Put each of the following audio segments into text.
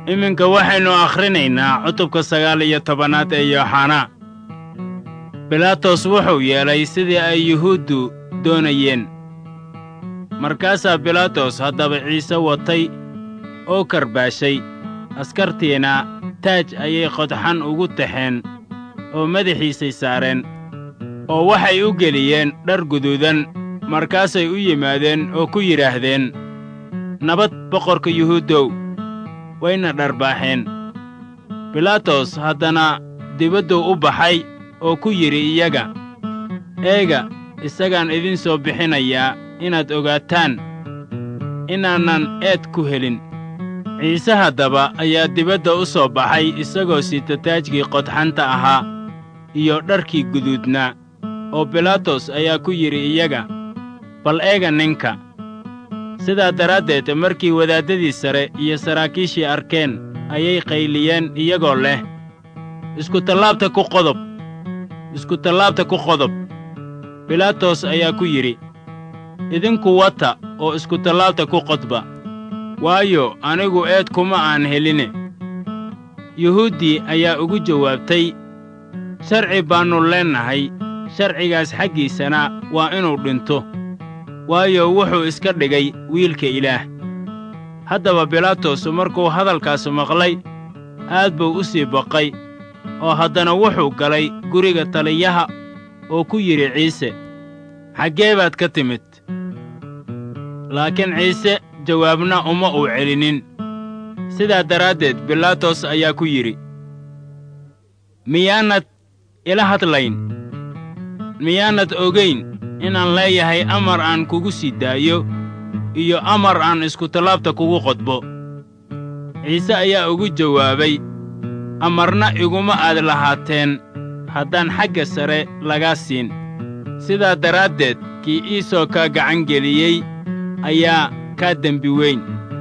iminka waxaynu akhrinaynaa cutubka sagaal iyo tobanaad ee yooxanaa bilaatos wuxuu yeelay sidii ay yuhuuddu doonayeen markaasaa bilaatos haddaba ciise watay oo karbaashay askartiina taaj ayay qodxan ugu taxeen oo madaxiisay saareen oo waxay u geliyeen dhar guduudan markaasay u yimaadeen oo ku yidhaahdeen nabad boqorka yuhuuddow wayna dharbaaxeen bilaatos haddana dibadduu u baxay oo ku yidhi iyaga eega isagaan idin soo bixinayaa inaad ogaataan inaanan eed ku helin ciise haddaba ayaa dibadda u soo baxay isagoo sita taajkii qodxanta ahaa iyo dharkii guduudnaa oo bilaatos ayaa ku yidhi iyaga bal eega ninka sidaa daraaddeed markii wadaaddadii sare iyo saraakiishii arkeen ayay qayliyeen iyagoo leh iskutallaabta ku qodob iskutallaabta ku qodob bilaatos ayaa ku yidhi idinku wata oo iskutallaabta ku qodba waayo anigu eed kuma aan heline yuhuuddii ayaa ugu jawaabtay sharci baannu leennahay sharcigaas xaggiisana waa inuu dhinto waayo wuxuu iska dhigay wiilka ilaah haddaba bilaatos markuu hadalkaas maqlay aad buu u sii baqay oo haddana wuxuu galay guriga taliyaha oo ku yidhi ciise xaggee baad ka timid laakiin ciise jawaabna uma uu celinin sidaa daraaddeed bilaatos ayaa ku yidhi miyaanad ila hadlayn miyaanad ogayn inaan leeyahay amar aan kugu sii daayo iyo amar aan iskutallaabta kugu qodbo ciise ayaa ugu jawaabay amarna iguma aad lahaateen haddaan xagga sare lagaa siin sidaa daraaddeed kii iisoo kaa gacan geliyey ayaa kaa dembi weyn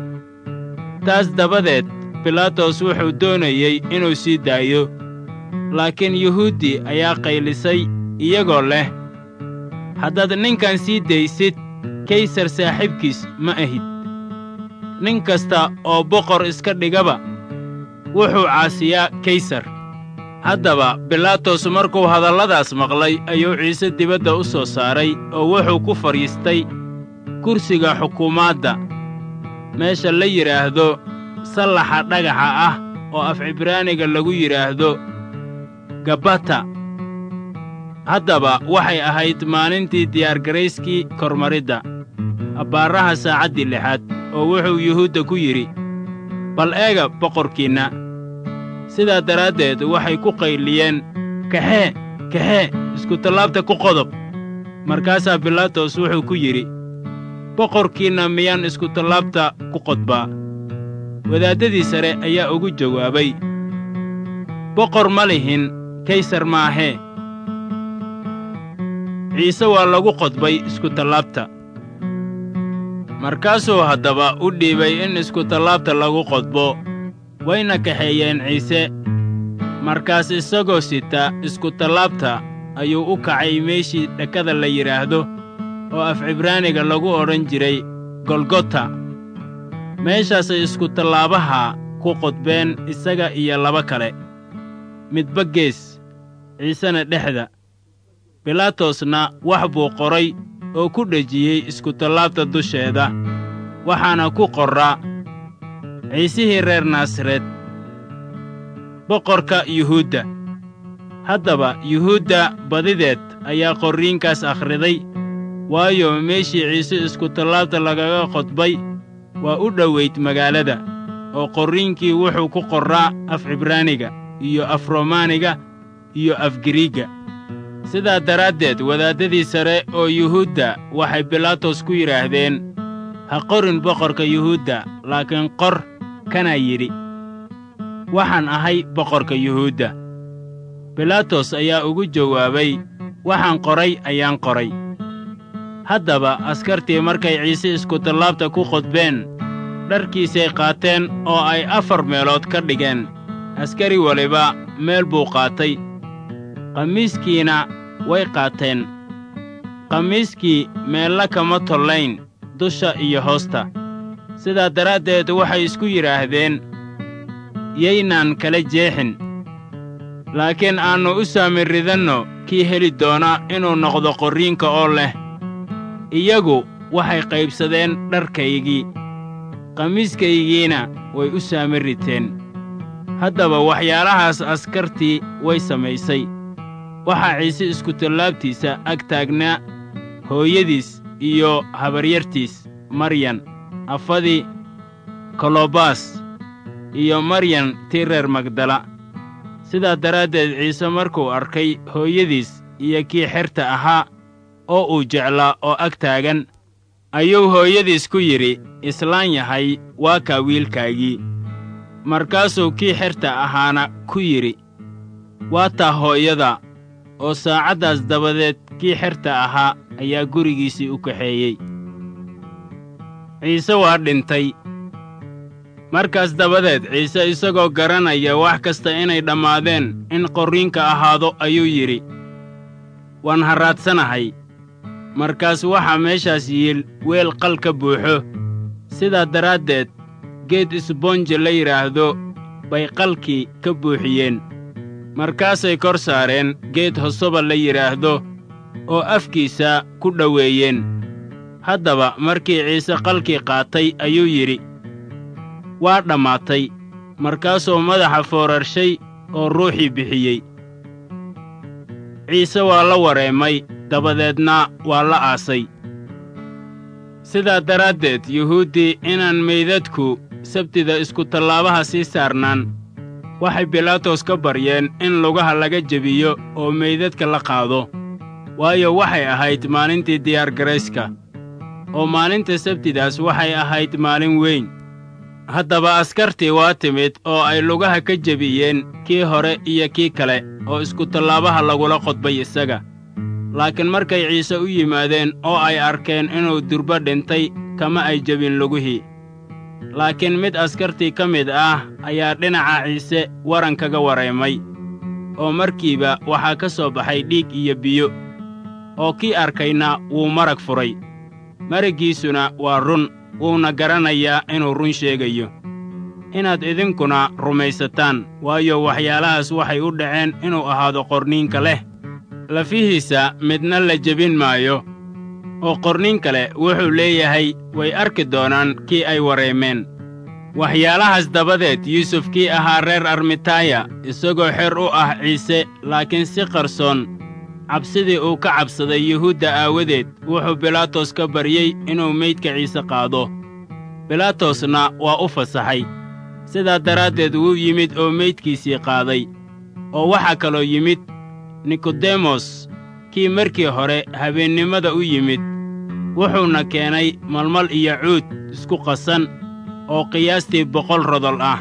taas dabadeed bilaatos wuxuu doonayey inuu sii daayo laakiin yuhuuddi ayaa qaylisay iyagoo leh haddaad ninkan sii daysid kaysar saaxiibkiis ma ahid nin kasta oo boqor iska dhigaba wuxuu caasiyaa kaysar haddaba bilaatos markuu hadalladaas maqlay ayuu ciise dibadda u soo saaray oo wuxuu ku fadhiistay kursiga xukuumaadda meesha la yidhaahdo sallaxa dhagaxa ah oo af cibraaniga lagu yidhaahdo gabbata haddaba waxay ahayd maalintii diyaargarayskii kormaridda abbaaraha saacaddii lixaad oo wuxuu yuhuudda ku yidhi bal eega boqorkiinna sidaa daraaddeed waxay ku qayliyeen kaxee kaxee iskutallaabta ku qodob markaasaa bilaatos wuxuu ku yidhi boqorkiinna miyaan iskutallaabta ku qodbaa wadaaddadii sare ayaa ugu jawaabay boqor ma lihin kaysar maahee ciise waa lagu qodbay iskutallaabta markaasuu haddaba u dhiibay in iskutallaabta lagu qodbo wayna kaxeeyeen ciise markaas isagoo sita iskutallaabta ayuu u kacay meeshii dhakada la yidhaahdo oo af cibraaniga lagu odhan jiray golgota meeshaasay iskutallaabaha ku qodbeen isaga iyo laba kale midba gees ciisena dhexda bilaatosna wax buu qoray oo ku dhejiyey iskutallaabta dusheeda waxaana ku qorraa ciisihii reer naasareed boqorka yuhuudda haddaba yuhuudda badideed ayaa qorriinkaas akhriday waayo meeshii ciise iskutallaabta lagaga qodbay waa u dhowayd magaalada oo qorriinkii wuxuu ku qorraa af cibraaniga iyo af romaaniga iyo af giriigga sidaa daraaddeed wadaaddadii sare oo yuhuudda waxay bilaatos ku yidhaahdeen ha qorin boqorka yuhuudda laakiin qor kanaa yidhi waxaan ahay boqorka yuhuudda bilaatos ayaa ugu jawaabay waxaan qoray ayaan qoray haddaba askartii markay ciise iskutallaabta ku qodbeen dharkiisay qaateen oo ay afar meelood ka dhigeen askari waliba meel buu qaatay qamiiskiina way qaateen qamiiskii meella kama tollayn dusha iyo hoosta sidaa daraaddeed waxay isku yidhaahdeen yaynaan kala jeexin laakiin aannu u saami ridanno kii heli doona inuu noqdo qorriinka oo leh iyagu waxay qaybsadeen dharkaygii qamiiskaygiina way u saami riteen haddaba waxyaalahaas askartii way samaysay waxaa ciise iskutallaabtiisa ag taagnaa hooyadiis iyo habaryartiis maryan afadii kolobaas iyo maryan tii reer magdala sidaa daraaddeed ciise markuu arkay hooyadiis iyo kii xerta ahaa oo uu jeclaa oo ag taagan ayuu hooyadiis ku yidhi islaan yahay waa kaa wiilkaagii markaasuu kii xerta ahaana ku yidhi waa taa hooyada oo saacaddaas dabadeed kii xerta ahaa ayaa gurigiisii u kaxeeyey ciise waa dhintay markaas dabadeed ciise isagoo garanaya wax kasta inay dhammaadeen in qorriinka ahaado ayuu yidhi waan harraadsanahay markaas waxaa meeshaas yiil weel qal ka buuxo sidaa daraaddeed geed isboonje la yidhaahdo bay qalkii ka buuxiyeen markaasay kor saareen geed hosoba la yidhaahdo oo afkiisa ku dhoweeyeen haddaba markii ciise qalkii qaatay ayuu yidhi waa dhammaatay markaasuu madaxa foorarshay oo ruuxii bixiyey ciise waa la wareemay dabadeedna waa la aasay sidaa daraaddeed yuhuuddii inaan meydadku sabtida iskutallaabaha sii saarnaan waxay bilaatos ka baryeen in lugaha laga jebiyo oo meydadka la qaado waayo waxay ahayd maalintii diyaargarayska oo maalinta sabtidaas waxay ahayd maalin weyn haddaba askartii waa timid oo ay lugaha ka jebiyeen kii hore iyo kii kale oo iskutallaabaha lagula qodbay isaga laakiin markay ciise u yimaadeen oo ay arkeen inuu durbo dhintay kama ay jebin lugihii laakiin mid askartii ka mid ah ayaa dhinaca ciise waran kaga wareemay oo markiiba waxaa ka soo baxay dhiig iyo biyo oo kii arkayna wuu marag furay maraggiisuna waa run wuuna garanayaa inuu run sheegayo inaad idinkuna rumaysataan waayo waxyaalahaas waxay u dhaceen inuu ahaado qorniinka leh lafihiisa midna la jebin maayo oo qornin kale wuxuu leeyahay way arki doonaan kii ay wareemeen waxyaalahaas dabadeed yuusuf kii ahaa reer armitaya isagoo xer u ah ciise laakiin si qarsoon cabsidii uu ka cabsaday yuhuudda aawadeed wuxuu bilaatos ka baryey inuu meydka ciise qaado bilaatosna waa u fasaxay sidaa daraaddeed wuu yimid oo meydkiisii qaaday oo waxaa kaloo yimid nikodemos kii markii hore habeennimada u yimid wuxuuna keenay malmal iyo cuud isku qasan oo qiyaastii boqol rodol ah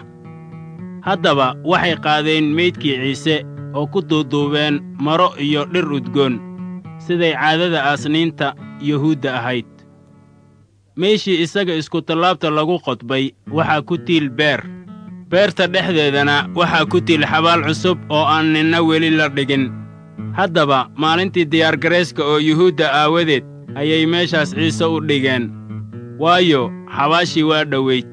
haddaba waxay qaadeen meydkii ciise oo ku duuduubeen maro iyo dhir udgoon siday caadada aasniinta yuhuudda ahayd meeshii isaga iskutallaabta lagu qodbay waxaa ku tiil beer beerta dhexdeedana waxaa ku tiil xabaal cusub oo aan ninna weli la dhigin haddaba maalintii diyaargarayska oo yuhuudda aawadeed ayay meeshaas ciise u dhigeen waayo xabaashii waa dhowayd